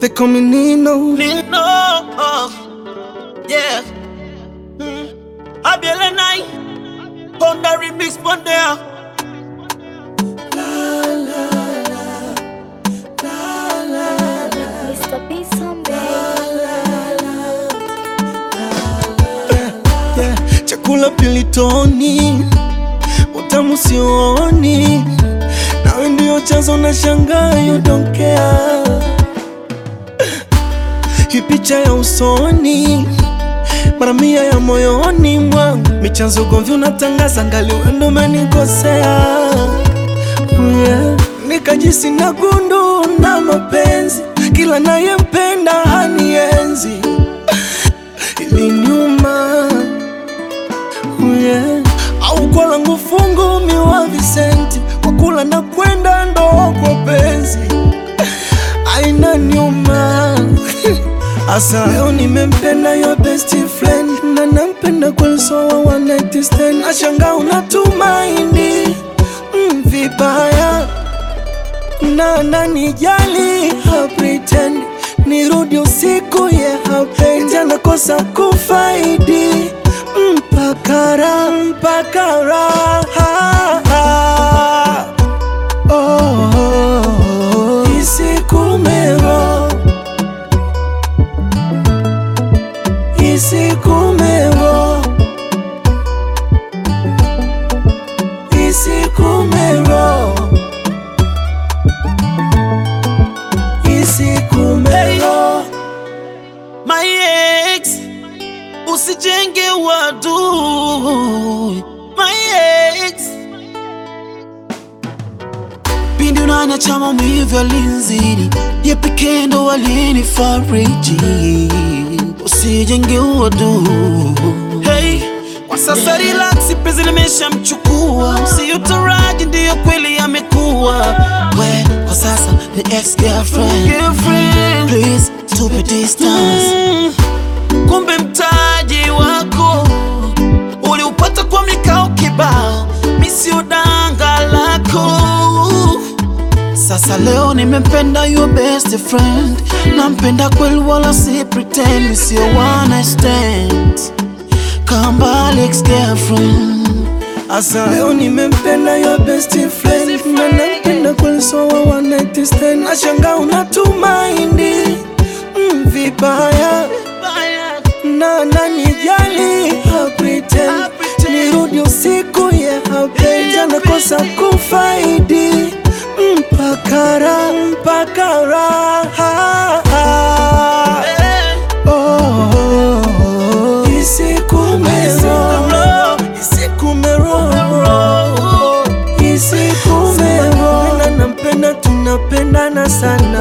They call me Nino. Nino, oh, yeah. Mm. Abiele Nai, Honda Remix Mondea. Mr. B Someday. Yeah. Chakula pilitoni, utamu sioni, nawe ndio chanzo na shangaa, you don't care. Hii picha ya usoni, mara mia ya moyoni mwangu, michanzo ugomvi unatangaza, ngali wendo umenikosea yeah. Nikajisi na gundu na mapenzi, kila nayempenda hanienzi, iliniuma yeah. au kwa langu fungu miwa Visenti kwa kula na kwenda ndo kwa penzi aina nyuma asa leo nimempenda your best friend na nampenda kweli sawa one night stand ashanga unatumaini mm, vibaya na nanijali ha pretend nirudi usiku ye yeah, hapendi anakosa kufaidi mpakara mpakara oh, oh, oh. isikumero isikumero isikumero isikumero My ex, usijenge wadui. My ex, pindi unaniacha maumivu yalinizidi, ye pekee ndo alinifariji. Usijenge uadui. Hey, kwa sasa relax, penzi limeshamchukua, usiyotaraji ndiyo kweli amekuwa. We, kwa sasa ni ex girlfriend, girlfriend. Please tupe distance. Kumbe mtaji wako uliupata kwa mikao kibao, mi sio danga lako. Sasa leo nimempenda your best friend, nampenda kweli wala si pretend, sio one night stand. Kamba ex girlfriend Asa leo nimempenda your best friend na nampenda kweli sawa one night stand ashanga unatumaini mm, vibaya na nanijali ha pretend nirudi usiku ye yeah, hapendi anakosa kufaidi mpakara mpakara oh, oh, oh. isikumero isikumero isikumero na nampenda tunapendana sana